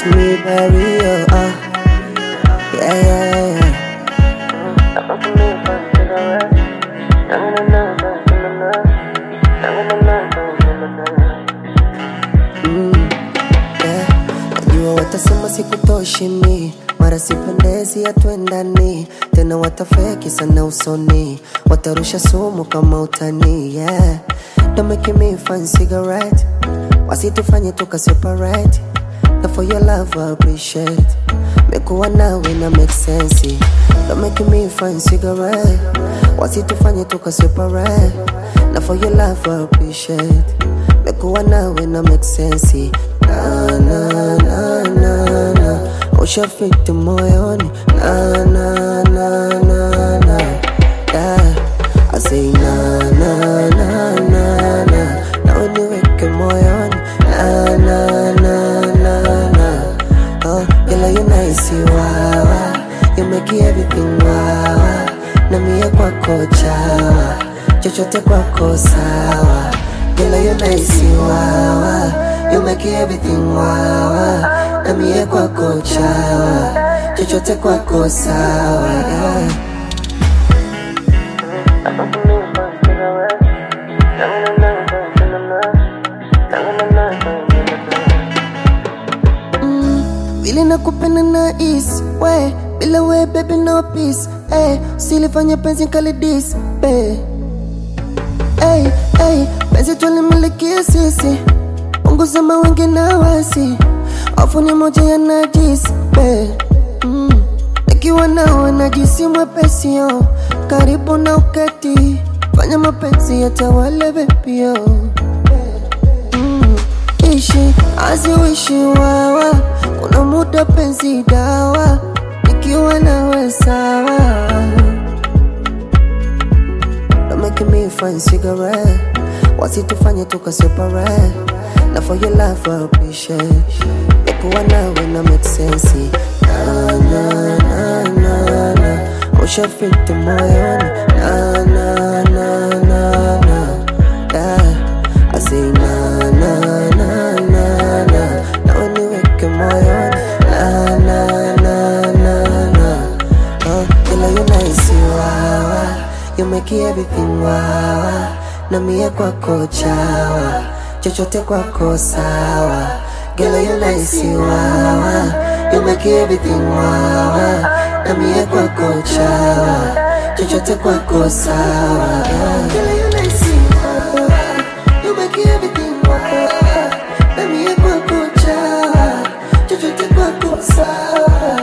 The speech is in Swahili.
It's me, baby, oh, uh. Yeah, yeah, yeah. Mm, yeah. Najua watasema sikutoshi mi mara sipendezi hatuendani tena watafeki sana usoni watarusha sumu kama utani yeah. Don't make me fun cigarette wasitufanye tuka separate na for your love I appreciate mekuwa nawe na make sense Don't make me fun cigarette wasitufanye tuka separate na for your love I appreciate mekuwa nawe na make sense na na na na na ushafiti moyoni na na na na na yeah I say na na na na na na uniweke moyoni na na na na na oh girl you nice wawa you make everything wawa na mie kwako chawa chochote kwako sawa girl you nice wawa you make everything wawa na mie kwako chawa chochote kwako sawa yeah. vile nakupenda na is we bila we baby no peace hey, usilifanya penzi kalidis be hey, hey, penzi tulimilikia sisi punguza mawenge na wasi wafuni moja ya najis be mm. Nikiwa nawe najisi mwepesi yo karibu na uketi fanya mapenzi yatawale bebio mm. Ishi aziwishi wawa kuna muda penzi dawa nikiwa nawe sawa Don't make me fun cigarette wasitufanye tuka separate na for your love I appreciate nikuwa nawe na make sense na na na na na ushafiti moyoni na na na na na yeah I say na na na na na na uniweke moyoni na na na na na oh girl you nice wawa you make everything wawa na mie kwako chawa chochote kwako sawa girl you nice wawa you make everything wawa na mie kwako chawa chochote kwako sawa yeah. Girl, you nice wawa, you make everything wawa na mie kwako chawa chochote kwako sawa